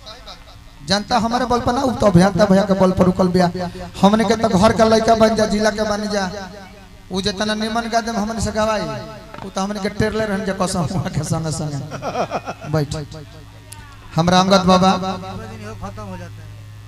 जनता हमारे बल पर ना उ तो अभियंता भैया के बल पर रुकल बिया हमने के तो घर का लड़का बन जा जिला के बन जा उ जितना निमन गा देम हमने से गवाई उ तो हमने के टेरले रहन जे कसम हुआ के संग संग बैठ हमरा अंगद बाबा खत्म हो जाता है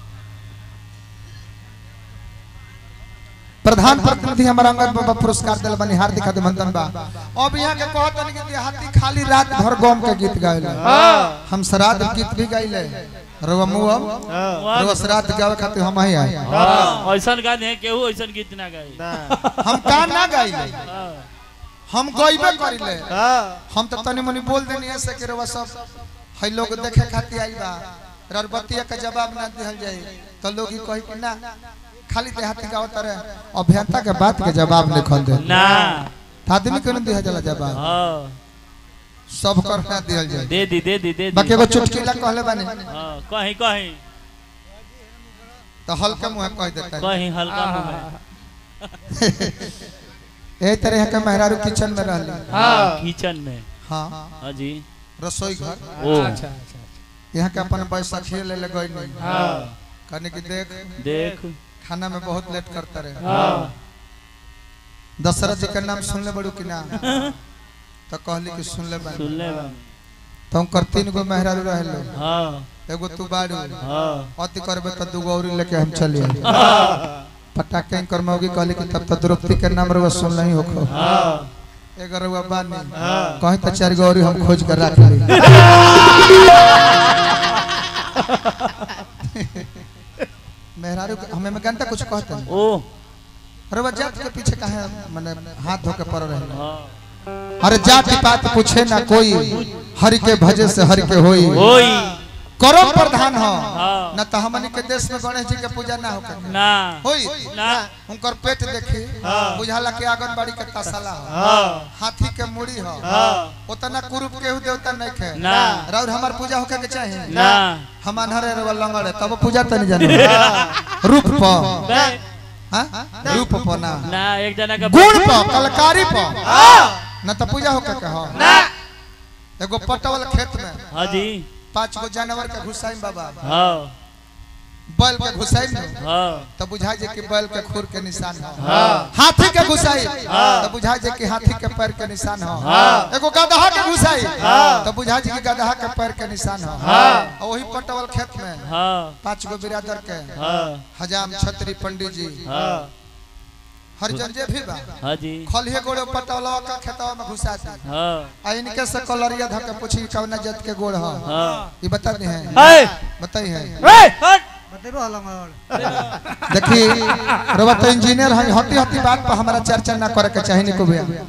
प्रधान प्रतिनिधि हमारा अंगद बाबा पुरस्कार दिल बनी हार्दिक अभिनंदन बा अब यहाँ के कहतन कि देहाती खाली रात भर गम के गीत गावेला हम श्राद्ध गीत भी गाइले रवा मुअम रवा श्राद्ध गावे खातिर हम ही आए हाँ, ऐसन गाने हैं केहू ऐसन गीत ना गाई हम का ना गाइले हाँ, हम गइबे करिले हाँ हम तो तनी मनी बोल देनी ऐसे कि रवा सब है लोग देखे खातिर आई बा ररबतिया के जवाब ना दिहल जाए तो लोग ही कही कि ना खाली देहाती गावत रहे अभियंता के बात के जवाब नहीं खल दे ना आदमी के नहीं दिया जाला जवाब हाँ, सब कर ना दिहल जाए दे दी दे दी दे दी बाकी एगो चुटकीला कहले बानी हाँ, कहीं कहीं तो हल्का मुंह कह देता है कहीं हल्का मुंह में ए तरह के मेहरारू किचन में रहली हाँ, किचन में हाँ हाँ जी रसोई घर ओ यहाँ के अपन बैसाखी ले ले गई नहीं हाँ कहने की देख देख खाना में बहुत लेट करता रहे हाँ दशरथ जी का नाम सुन ले बड़ू कि ना तो कहली कि सुन ले बानी सुन ले तो कर तीन गो मेहरारू रहलो हाँ एगो तू बाड़ू हाँ अति करबे तो दूगो और लेके हम चलिए पटाखे कर मौगी कहली कि तब तो द्रौपदी के नाम रवा सुन नहीं होखो हाँ एगर रवा बानी कहीं तो चार गो और हम खोज कर रख ली मेहरारू के- हमें में घंटा कुछ कहते हैं ओ रवा जात के पीछे काहे माने हाथ धो के पड़ रहे हैं हाँ अरे जाति पात पूछे ना कोई हरि के भजे से हरि के होई ओई करम प्रधान हो हाँ। न तो हमनी के देश में गणेश जी के पूजा ना होके ना होई ना उनकर पेट देखी बुझाला के आंगनबाड़ी के तसला हो हाँ हाथी के मुड़ी हो हाँ उतना कुरूप केहू देवता नहीं खे ना राउर हमार पूजा होके के चाहिए ना हम अनहरे रे लंगड़े तब पूजा त नहीं जानो रूप प बे हाँ? रूप प ना ना एक जना का गुण प कलकारी प न तो पूजा होके के हो एगो पटवल खेत में हाँ जी पांच गो जानवर के घुसाई बाबा हाँ बैल के घुसाई में हाँ तो बुझाई जे कि बैल के खुर के निशान हो हाँ। हाथी के घुसाई हाँ। तो बुझाई जे कि हाथी के पैर के निशान हो हाँ। एगो गदहा के घुसाई हाँ। तो बुझाई जे कि गदहा के पैर के निशान हो हाँ। और वही पटवल खेत में हाँ पांच गो बिरादर के हाँ हजाम छत्री पंडित जी हाँ हरिजन जे भी बा हाँ जी खलिए गोड़े पटवलवा का खेतवा में घुसाती हाँ आ इनके से कलरिया धके पूछी कि कौन जात के गोड़ हो हाँ ये बता दे हैं है बताई है बतेबो हलंगड़ देखी रवा तो इंजीनियर है हती हती बात पर हमारा चर्चा ना करे के चाहिए निको भैया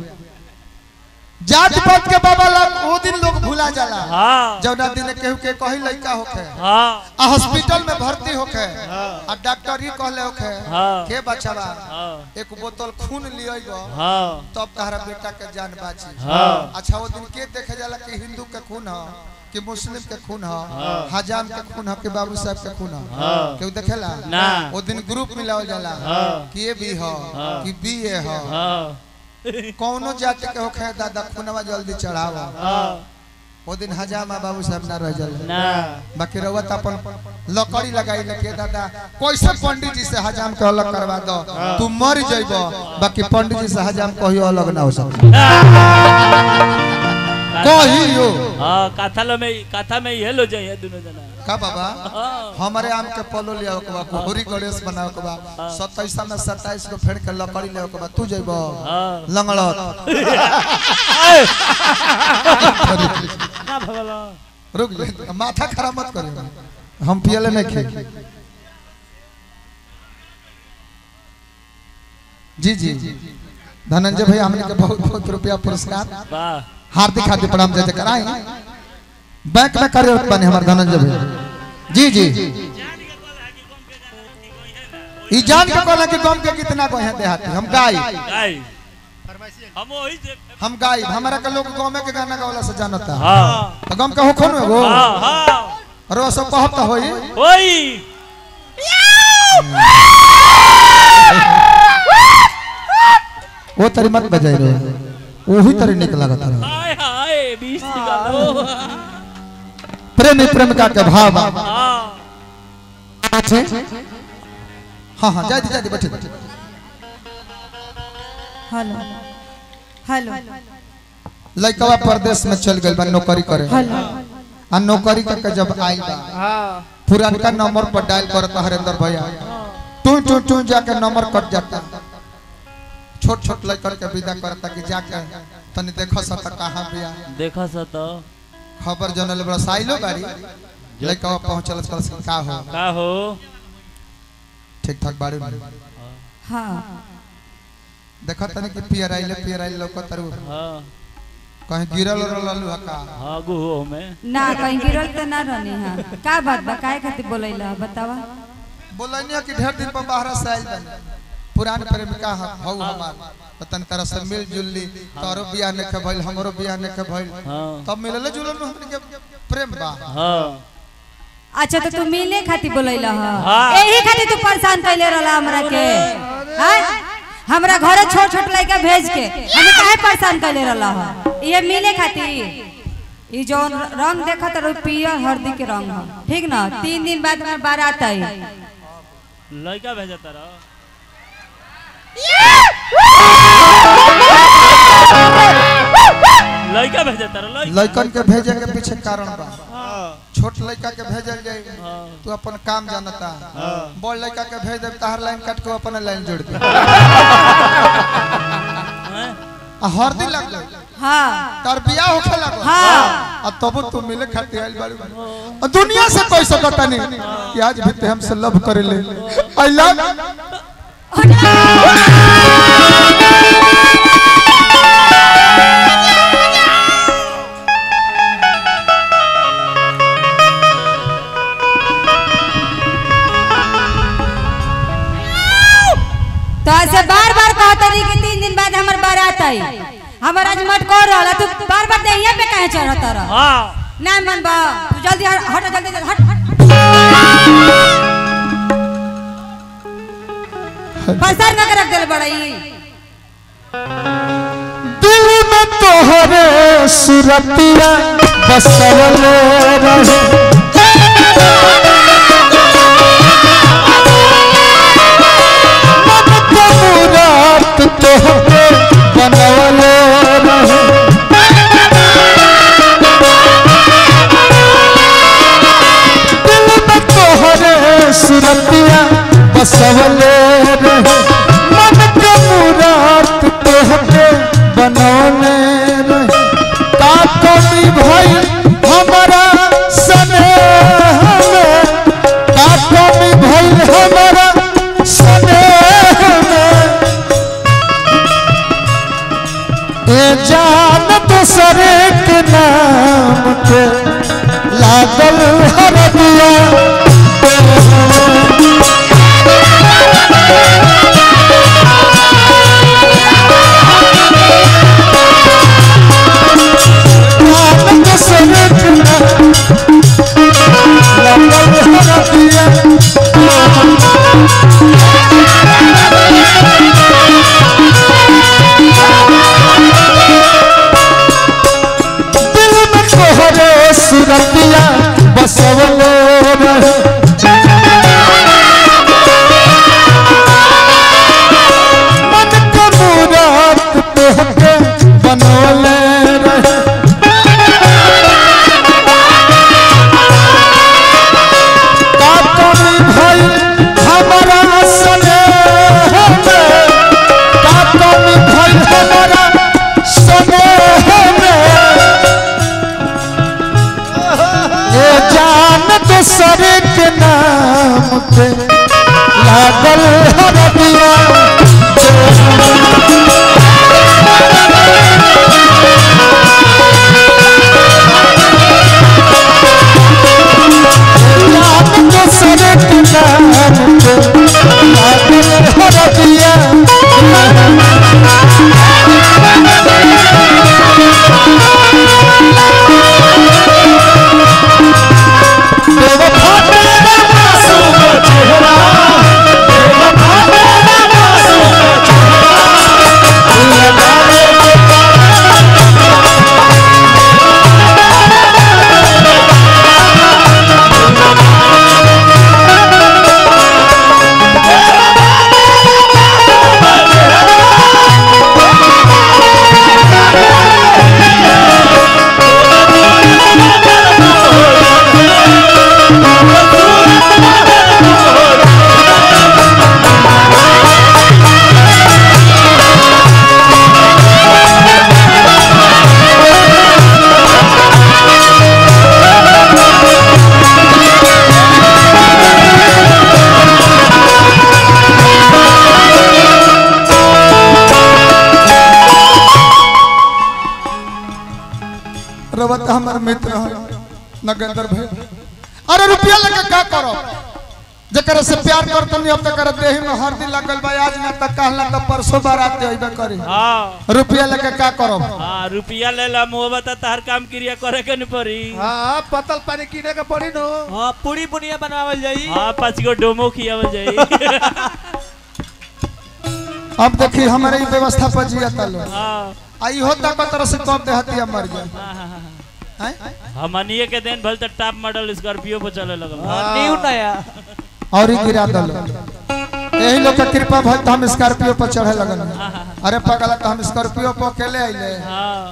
जात पात के बाबा लोग वो दिन लोग भूला जाला हाँ जौना दिन केहू के कही लड़का होखे हाँ आ हॉस्पिटल में भर्ती होखे आ डॉक्टर ही कहले होखे हाँ। के बचावा हाँ एक बोतल खून लियो हाँ तब तहरा बेटा के जान बाची हाँ। अच्छा वो दिन के देखे जाला कि हिंदू के खून हो कि मुस्लिम के खून हो हजाम के खून हो कि बाबू साहब के खून हो हाँ। केहू देखेला ना। वो दिन ग्रुप मिलावल जाला हाँ। कि ये भी हो हाँ। कि बी ए हो हाँ कौनो जाति के होखे दादा खूनवा जल्दी चढ़ावो हाँ वो दिन हजामा बाबू साहब ना रह जाला ना बाकी रउआ त अपन लकड़ी लगाई लेके दादा कैसे पंडित जी से हजाम के अलग करवा दो तू मर जइब बाकी पंडित जी से हजाम कहियो अलग ना हो सकता कहियो हाँ कथा लो में कथा में ये लो जाइए दोनों जना का बाबा हाँ हमारे आम के पलो लिया के बा कोहरी गणेश बनाओ के बा सत्ताईस में सत्ताईस को फेड़ के लकड़ी ले के बा तू जइब हाँ लंगड़त ना भगला रुक जा माथा खराब मत करियो हम पियले नहीं खे जी जी धनंजय भाई हमने के बहुत बहुत रुपया पुरस्कार वाह हार्दिक हार्दिक प्रणाम जय कराए बैंक में कार्यरत बने हमारे धनंजय भाई जी जी ई जान के कहला कि गम के कितना गए देहाती हम गाई गाय हम वही से हम गाई हमारा के लोग गम के गाना गावला से जानता हाँ तो गम के हो खोन एगो हाँ हाँ और वो सब कहत तो होई ओई वो तरी मत बजाई रहे वही तरी निक लागत रहे हाय हाय बीस निकालो प्रेमी प्रेमिका के भाव हाँ बैठे हाँ हाँ जा दी जा दी बैठे बैठे हेलो हेलो लड़कवा परदेश में चल गई बा नौकरी करे हेलो आ नौकरी करके जब आई बा पुरानका नंबर पर डायल करता हरेंद्र भैया टू टू टू जाके नंबर कट जाता छोट छोट लड़कर के विदा करता कि जाके तनी देखो सता कहाँ बिया देखा सा तो खबर जनल बड़ा साइलो गाड़ी लड़का पहुंचल कल से का हो का हो ठीक ठाक बाड़ी हाँ देखो तनी कि पियर आइले पियर आइले लोको तरु हाँ कहीं गिरल रहलू हका हाँ गुहो में ना कहीं गिरल तो ना रहनी हाँ का बात बा काहे खातिर बोलैला बतावा बोलनिया कि ढेर दिन पर बाहर से आइल बनी पुरान प्रेमिका ह हौ हमार तो तनी तरह से मिल जुल ली तोरो बियाह ने के भइल हमरो बियाह ने के भइल हाँ तब मिलले जुलल में हमनी के प्रेम बा हाँ अच्छा तो तू मिले खातिर बोलैला हाँ। हाँ यही खातिर तू परेशान कैले रहला हमरा के हाँ हमरा घरे छोट छोट लड़का भेज के हमें काहे परेशान कैले रहला हा ये मिले खातिर ई जौन रंग देखत रहो पियर हल्दी के रंग ह ठीक ना तीन दिन बाद हमार बारात आई लड़का भेजा तारा लड़का भेजा तारा लड़का लइकन के भेजे के पीछे कारण बा हाँ छोट लड़का के भेजल जाए हाँ तू अपन काम जानता बड़ लड़का के भेज दे तहर लाइन काट के अपन लाइन जोड़ दे हैं? आ हरदी लग गई हाँ तार बियाह होखे लगो हाँ आ तब तू मिले खातिर आइल बाड़ी आ दुनिया से कोई सकता नहीं कि आज भी ते हमसे लव करे ले आई लव तो ऐसे बार बार कहता नहीं कि तीन दिन बाद हमार बारात आई हमार आज मत कर रहा तू बार बार देहिया पे काहे चढ़ता रह हाँ ना मन बा तू जल्दी हट हट जल्दी जल्दी, हट हट पसार ना के रख देले बड़ई दिल में तोहरे सुरतिया बसल रहे मन के मुराद तोहरे बनवले रहे दिल में तोहरे सुरतिया बसवले रहे मन के मुराद तोहरे बनवले रहे का कमी भई हमारा स्नेह में का कमी भई हमारा स्नेह में ए जान दूसरे के नाम के लागल हरदिया नाम दूसरे के नाम लागल हरदिया दिल में तोहरे सुरतिया बसवले रहे मन के मुराद तोहके बनवले रहे का कमी भई हमारा स्नेह में का कमी भई हमारा स्नेह में ए जान दूसरे के नाम पे लागल हरदिया जान दूसरे के नाम पे लागल हरदिया बेवफा तेरा मासूम चेहरा बेवफा तेरा मासूम चेहरा नगेंद्र भाई अरे रुपया लेके का करो जकरा से प्यार करतनी अब तक देही में हर दिन लगल बा आज ना तक कहला त परसों बारात अइबे करी हाँ रुपया लेके का करो हाँ रुपया ले ला मुँह बता तार काम क्रिया करे के नहीं पड़ी हाँ पतल पानी किने के पड़ी नो हाँ पूरी बुनिया बनावल जाई हाँ पाँच गो डोमो खियावल जाई अब देखी हमारे ई व्यवस्था पर जिया तलो हाँ आई होता को तरह से कब देहतिया मर गया हाँ, हाँ, हाँ। हैं? हमनिए के दिन भल तक टॉप मॉडल स्कॉर्पियो पर चले लगल हाँ, न्यू नया और ही गिरा दलो यही लोग के कृपा भल तो हम स्कॉर्पियो पर चढ़े लगल अरे पगला तो हम स्कॉर्पियो पर अकेले आइले हाँ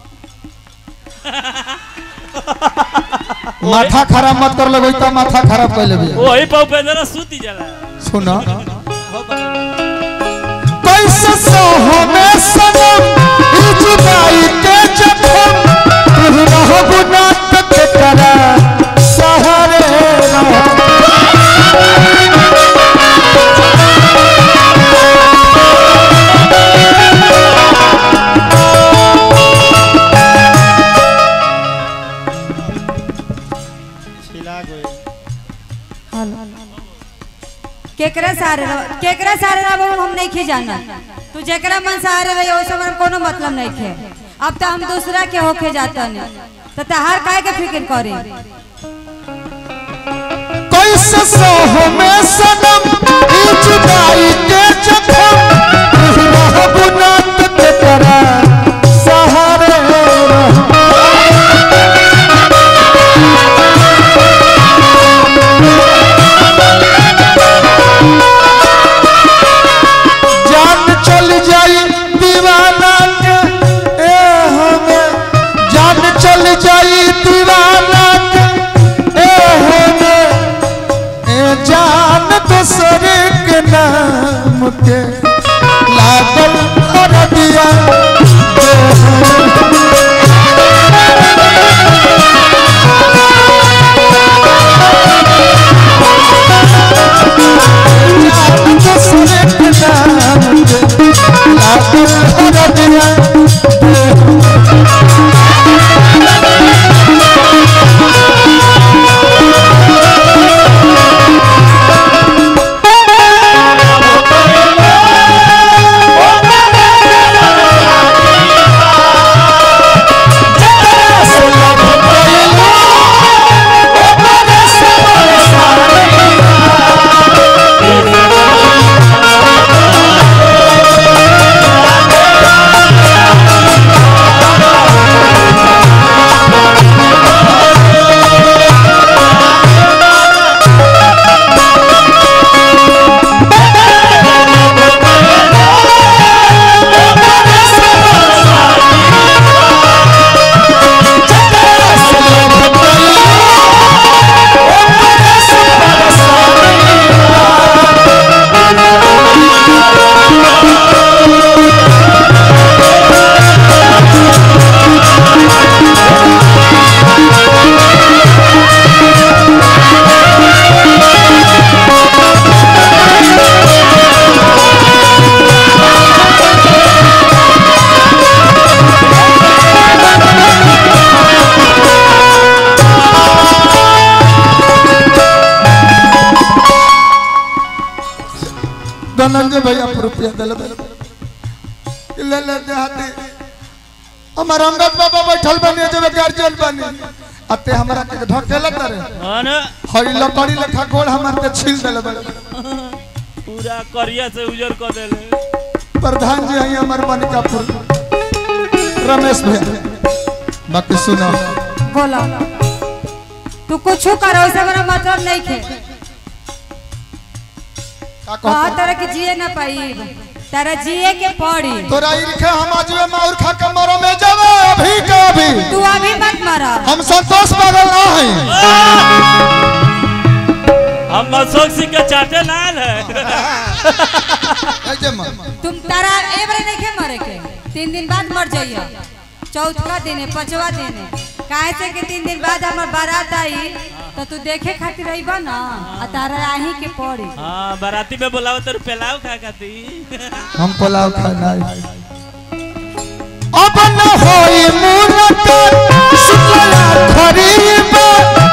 माथा खराब मत कर लगो तो माथा खराब कर लेबे वही पर उपेंद्र सूती जाला सुनो कैसे सोहो में सनम ई जुदाई के जखम तू रहो गुनाह के करा सहारे रहो केकरा सारे रहो केकरा सारे रहो हम नहीं खे जाना तू जेकरा मन सारे रही ओसे हमरा कोनो मतलब नहीं खे अब तो हम दूसरा के होके जाता नहीं तो तहार काहे के फिक्र करी कैसे सोहो में सनम ई जुदाई के जखम तू रहो गुनाह के करा सहारे रहो जान चल जाई दीवाना के ए हमें जान चल जाई दीवाना के ए हमें ए जान दूसरे के नाम के लागल कर दिया जान दूसरे के नाम के लागल कर दिया धनंजय भैया पर रुपया दिल ले ले देहाती हमार अंगद बाबा बैठल बने जब गार्जियन बने अते हमरा के ढकेला करे हाँ ना हई लकड़ी लेखा गोड़ हमार के छील देले बड़े पूरा करिया से उजर कर देले प्रधान जी हैं हमार मनिकापुर रमेश भैया बाकी सुनो बोलो तू कुछ करो ओसे हमरा मतलब नहीं खे का कहा कहतो तरह के जिए ना पाई तारा जिए के पड़ी तोरा इरखे हम आजवे माउर खा के मरो में जावे अभी का अभी तू अभी मत मरा हम संतोष पागल ना हैं हम अशोक सिंह के चाटे लाल है ऐ जे मां तुम तारा एवरे नहीं खे मरे के तीन दिन बाद मर जाइयो चौथा दिन है पांचवा दिन है काहे से कि तीन दिन बाद हमार बारात आई तो तू देखे खातिर रही ना आ तारा आही के पड़ी हाँ बाराती में बोलाओ तो पेलाव खा खाती हम पुलाव खाना अब न होई मुलाकात शुक्ला खरीबा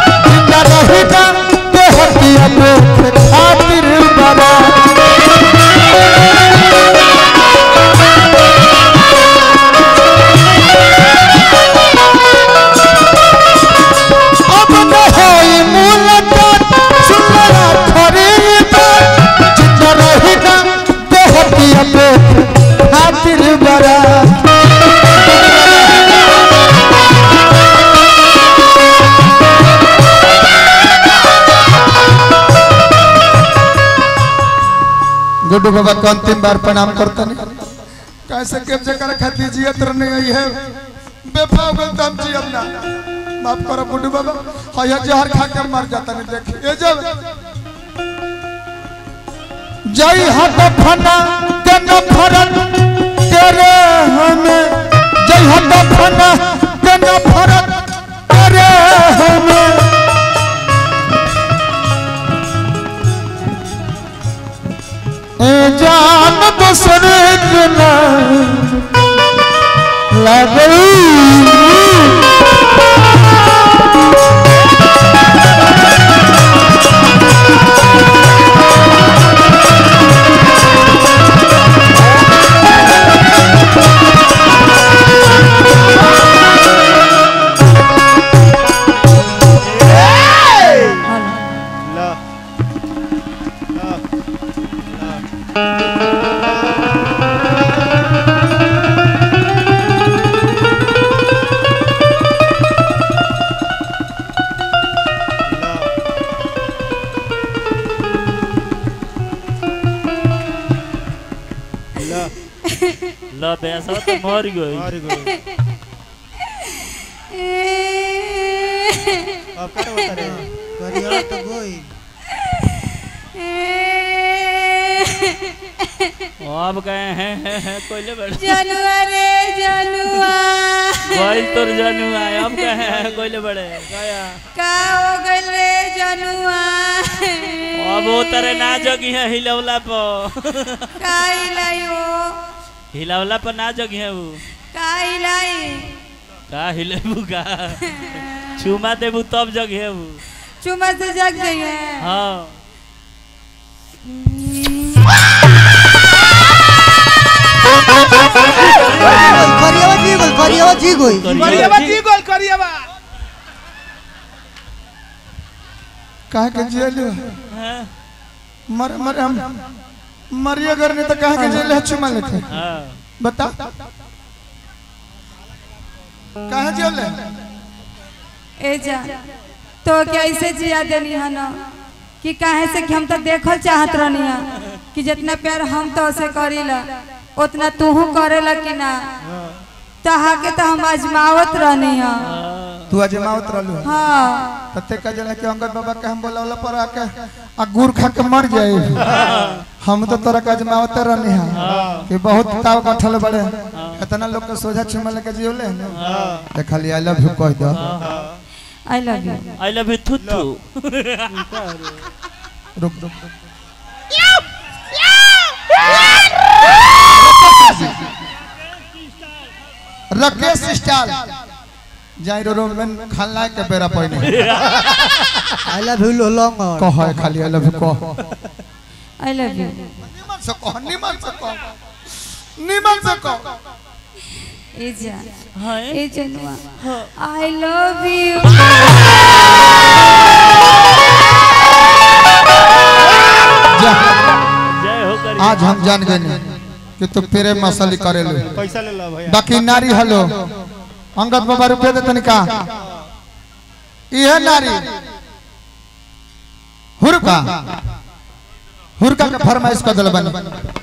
गुड्डू बाबा को अंतिम बार प्रणाम करता नहीं कैसे के जकर खाती जियत रहने आई है बेफा हो गल तम जी अपना माफ करो गुड्डू बाबा हया जहर खा के मर जाता नहीं देख ए जब जय हत फना के न फरत करे हमें जय हत फना के न फरत करे हमें ए जान दूसरे के नाम लगई ला ला ल बेसा तो मर गई मार गो अब कर बता रे करिया तो गोई अब गए हैं हैं हैं कोइले बड़े जनुआ रे जनुआ गइल तोर जानू आए अब गए हैं कोइले बड़े गया का हो गइल रे जनुआ अब वो तरह ना जगी है हिलौला पर का हिलाइयो हिलौला पर ना जगी है वो का हिलाई का हिलेबू का चुमा देबू तब जगी है वो चुमा से जग गई है हाँ करिया जी गोई करिया जी गोई करियावा जी गोल करियावा कहा के जेल हाँ मर मर हम मरिए अगर नहीं तो कहा के जेल है चुमा लेते हाँ बता कहा जेल है ए जा तो क्या ऐसे जिया देनी है ना कि काहे से कि हम तो देखल चाहत रहनी है कि जितना प्यार हम तो उसे करीला उतना तूहू करेला कि ना तहा के तो हम आजमावत रहनी है तू अजमावत रहलू हाँ तते का जला के अंगद बाबा के हम बोलावला पर आके आ गुड़ खा के मर जाए हम तो तोरा का अजमावत रहनी है कि बहुत ताव कठल बड़े इतना लोग के सोझा चुमा लेके जियोले ते खाली आई लव यू कह दो I love you I love you थू थू रुक रुक रुक। राकेश स्टाइल जाई रो में खलना के बेरा पड़ने आई लव यू लॉन्ग कह है खाली आई लव यू कह आई लव यू निमन से कह निमन से कह निमन से कह ए जा हाँ ए जनुआ आई लव यू जा जय हो करी आज हम जान गए कि तू पेरे मसली करेलू पैसा ले लो भैया बाकी नारी हलो अंगद बाबा रुपये दे तनिका इहे नारी हुरका हुरका के फरमाइश कर दिल बनी